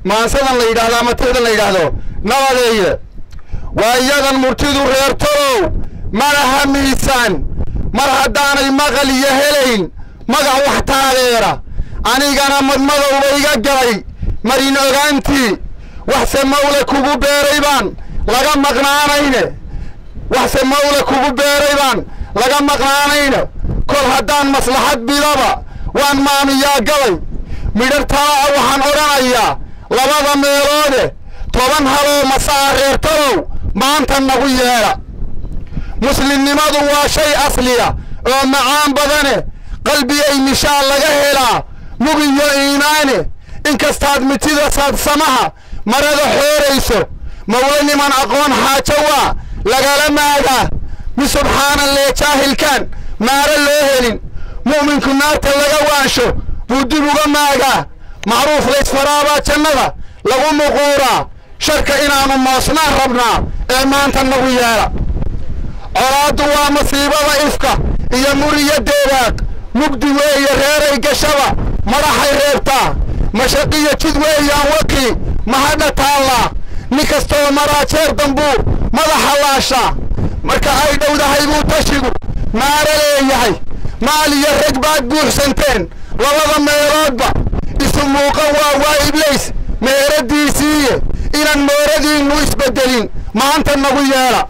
maansadan la yidhaahdo ama tixdan la yidhaahdo nabadeeye waa iyadan murtidu reer tolow malaha miisaan mar haddaanay maqal iyo helayn magac wax taageera anigana madmadowba iga galay marin ogaantii waxse mawle kugu beeray baan laga maqnaanayne waxse mawle kugu beeray baan laga maqnaanayne kol haddaan maslaxad bidaba waan maamiyaa galay midhar talaa waxaan odhanayaa labada meeloode toban haloo masaa reer talow maanta nagu yeedha muslimnimadu waa shay asliya oo macaan badane qalbigay mishaal laga helaa mugiyo iimaane inkastaad mitida saadsamaha marada xoorayso mawle niman aqoon xaajo waa lagala maagaa mi subxaana lee jaahilkaan maaro loo helin mu'minku naarta laga waansho buu dib uga maagaa macruuf laysfaraabaa jannada lagu muquuraa sharka inaannu moosnaan rabnaa ee maanta nagu yeedha colaaddu waa masiibada ifka iyo muriyo deedaaq mugdi weeye reeray gashaba madaxay reebtaa mashaqiyo jid weeyaan waqii mahadha taallaa nin kastoo maraajeer dambuu madaxa laashaa marka ay dhowdahay buu tashigu maaro leeyahay maal iyo rag baad buuxsanteen labada meeloodba isu muuqan waa waa iblays meeradiisiiye inaan mooradiinnu isbeddelin maanta nagu yeedha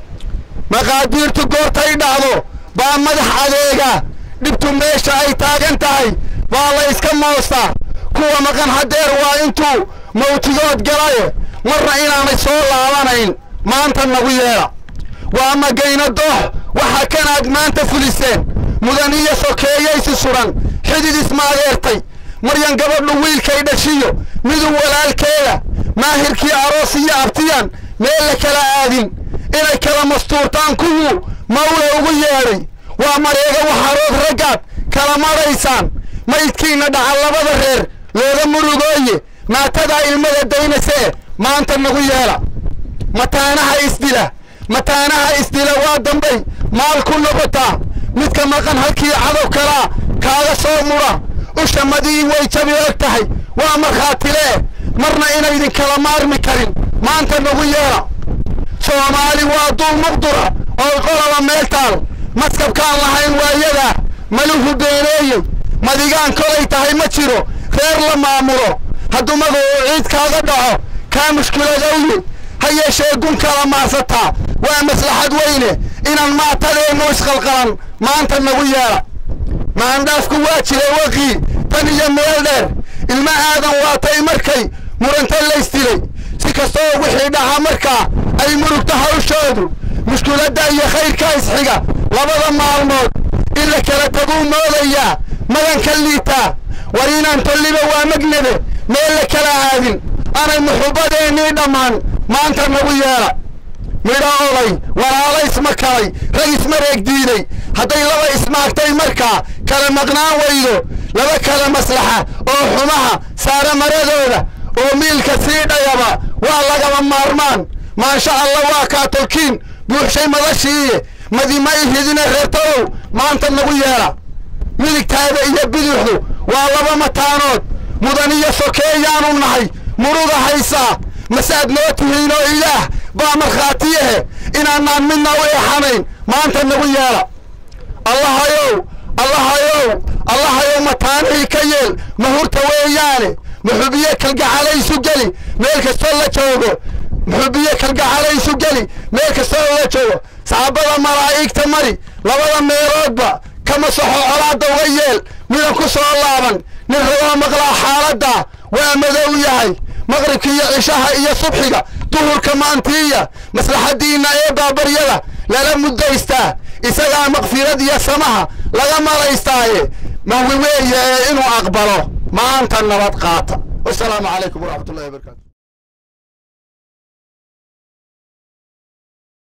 maqaadiirtu goortay dhacdo baa madax adeega dhibtu meesha ay taagan tahay baa la yska moostaa kuwa maqan haddeer waa intuu mawtigood galaye marna inaanay soo laabanayn maanta nagu yeedha waa magayna doox waxa kanaad maanta fuliseen mudan iyo sokeeyaysi suran xidid ismaageertay maryan gabadhu wiilkay dhashiyo miduu walaalkeeda maahirkii aroos iyo abtiyan meel la kala aadin inay kala mastuurtaan kuwuu mawle ugu yeedhay waa mareega waxarood raggaad kala madhaysaan maydkiinna dhaca labada reer looga murugooye maatadaa ilmada daynasee maanta nagu yeedha mataanaha isdila mataanaha isdila waa dambay maal ku noqotaa midka maqan halkii cadow kalaa kaaga soo mudha usha madii way jabi og tahay waa markhaatilee marna inaydin kala maarmi karin maanta nagu yeedha soomaali waa dul muqdura oo qolaba meel taal maskabkaan lahayn waayadaa maluhu beeneeyey madigaan kolay tahay ma jiro reer la maamulo hadduu magacu ciid kaaga dhaco kaa mushkiladowye ha yeeshee gun kala maarsataa waa maslaxad weyne inaan maatadeennu isqalqalan maanta nagu yeedha maandhaafku waa jiray waqii tan iyo meel dheer ilma aadan waatay markay muranta laysdilay si kastoo wixii dhaca markaa ay murugto hawshoodu mushkiladda iyo khayrkaa isxiga labada maalmood in la kala taguu moodayaa maganka liitaa war inaan tolliba waa magnebe meel la kala aadin anay muxubbadeennii dhammaan maanta nagu yeedha midho oday walaala isma kalay rag isma reeg diiday hadday laba ismaagtay markaa kala maqnaan weydo laba kala maslaxa oo xumaha saara maradooda oo miilka sii dhayaba waa lagaba maarmaan maansha allah waa kaa tolkiin buuxshay madashiiye madima ihidina reertalow maanta nagu yeedha midigtaada iyo biduxdu waa laba mataanood mudan iyo sokeeyaanu nahay muruga haysaa masaad noo tihiinoo ilaah baa markhaatiyahe inaanaan midna u eexanayn maanta nagu yeedha allahayow allahayow allahayow mataanihii ka yeel mahurta weeyaane muxubiye kalgacalaysu geli meel kastoo la joogo muxubiye kalgacalaysu geli meel kastoo la joogo saxaabada malaa'igta mari labada meeloodba kama soxo colaadda uga yeel midan ku soo laaban nin rabaa maqlaa xaaladda waa madow yahay maqribka iyo cishaha iyo subxiga duhurka maantiiya maslaxaddiinna ee baabaryada lala muddaystaa isagaa makfirad iyo samaha laga malaystaaye mawi weeye ee inuu aqbalo maanta nabad qaata wasalaamu calaykum waraxmat ullahi wabarakaatu